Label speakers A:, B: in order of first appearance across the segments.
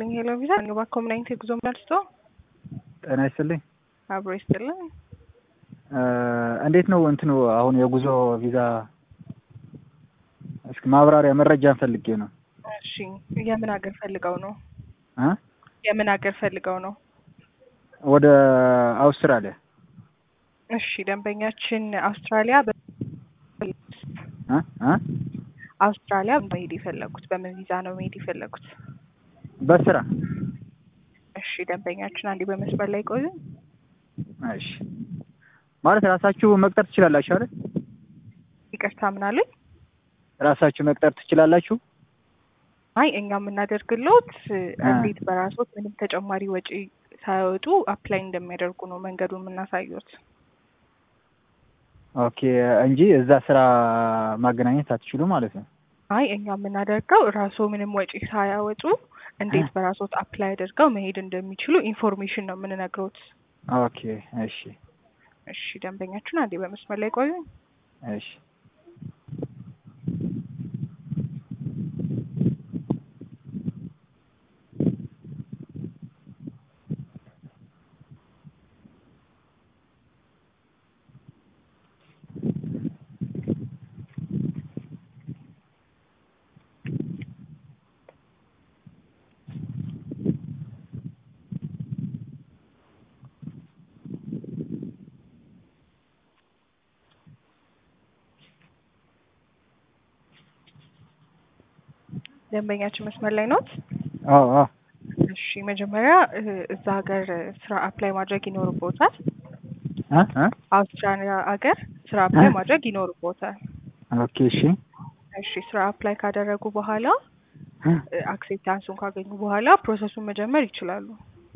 A: ይስጥልኝ ሄሎ ቪዛ ንባ ኮምናይንት የጉዞ መልስቶ
B: ጤና ይስጥልኝ።
A: አብሮ ይስጥልኝ።
B: እንዴት ነው እንትኑ አሁን የጉዞ ቪዛ እስኪ ማብራሪያ መረጃን ፈልጌ ነው።
A: እሺ የምን ሀገር ፈልገው ነው?
B: እ
A: የምን ሀገር ፈልገው ነው?
B: ወደ አውስትራሊያ
A: እሺ ደንበኛችን አውስትራሊያ በ-
B: እ እ
A: አውስትራሊያ መሄድ የፈለጉት በምን ቪዛ ነው መሄድ የፈለጉት?
B: በስራ
A: እሺ ደንበኛችን አንዴ በመስመር ላይ ቆዩ።
B: እሺ ማለት ራሳችሁ መቅጠር ትችላላችሁ አይደል?
A: ይቅርታ ምን አለኝ?
B: ራሳችሁ መቅጠር ትችላላችሁ።
A: አይ እኛ የምናደርግሎት እንዴት በራሶት ምንም ተጨማሪ ወጪ ሳያወጡ አፕላይ እንደሚያደርጉ ነው መንገዱን የምናሳዩት።
B: ኦኬ እንጂ እዛ ስራ ማገናኘት አትችሉ ማለት ነው።
A: አይ እኛ የምናደርገው ራስዎ ምንም ወጪ ሳያወጡ እንዴት በራሶት አፕላይ አድርገው መሄድ እንደሚችሉ ኢንፎርሜሽን ነው የምንነግሮት።
B: ኦኬ እሺ
A: እሺ ደንበኛችን አንዴ በመስመር ላይ ቆዩ።
B: እሺ
A: ደንበኛችን መስመር ላይ ኖት?
B: አዎ አዎ
A: እሺ መጀመሪያ እ እዛ ሀገር ስራ አፕላይ ማድረግ ይኖርቦታል።
B: እ እ
A: አውስትራሊያ ሀገር ስራ አፕላይ ማድረግ ይኖርቦታል።
B: ኦኬ እሺ
A: እሺ ስራ አፕላይ ካደረጉ በኋላ
B: እ
A: አክሴፕታንሱን ካገኙ በኋላ ፕሮሰሱን መጀመር ይችላሉ።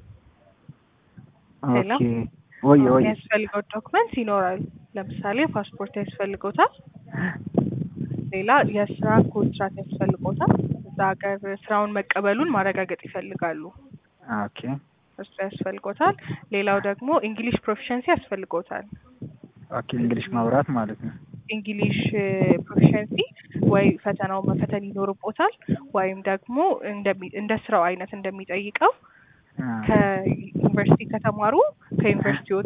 A: ሌላ?
B: ኦኬ ወየ ወየ
A: የሚያስፈልገው ዶክመንት ይኖራል። ለምሳሌ ፓስፖርት ያስፈልጎታል። ሌላ የስራ ኮንትራት ያስፈልጎታል። እዛ ሀገር ስራውን መቀበሉን ማረጋገጥ ይፈልጋሉ።
B: ኦኬ
A: እሱ ያስፈልጎታል። ሌላው ደግሞ እንግሊሽ ፕሮፊሸንሲ ያስፈልጎታል።
B: ኦኬ እንግሊሽ ማውራት ማለት ነው።
A: እንግሊሽ ፕሮፊሸንሲ ወይ ፈተናው መፈተን ይኖርቦታል ወይም ደግሞ እንደሚ- እንደ ስራው አይነት እንደሚጠይቀው
B: አ
A: ከዩኒቨርሲቲ ከተማሩ ከዩኒቨርሲቲዎት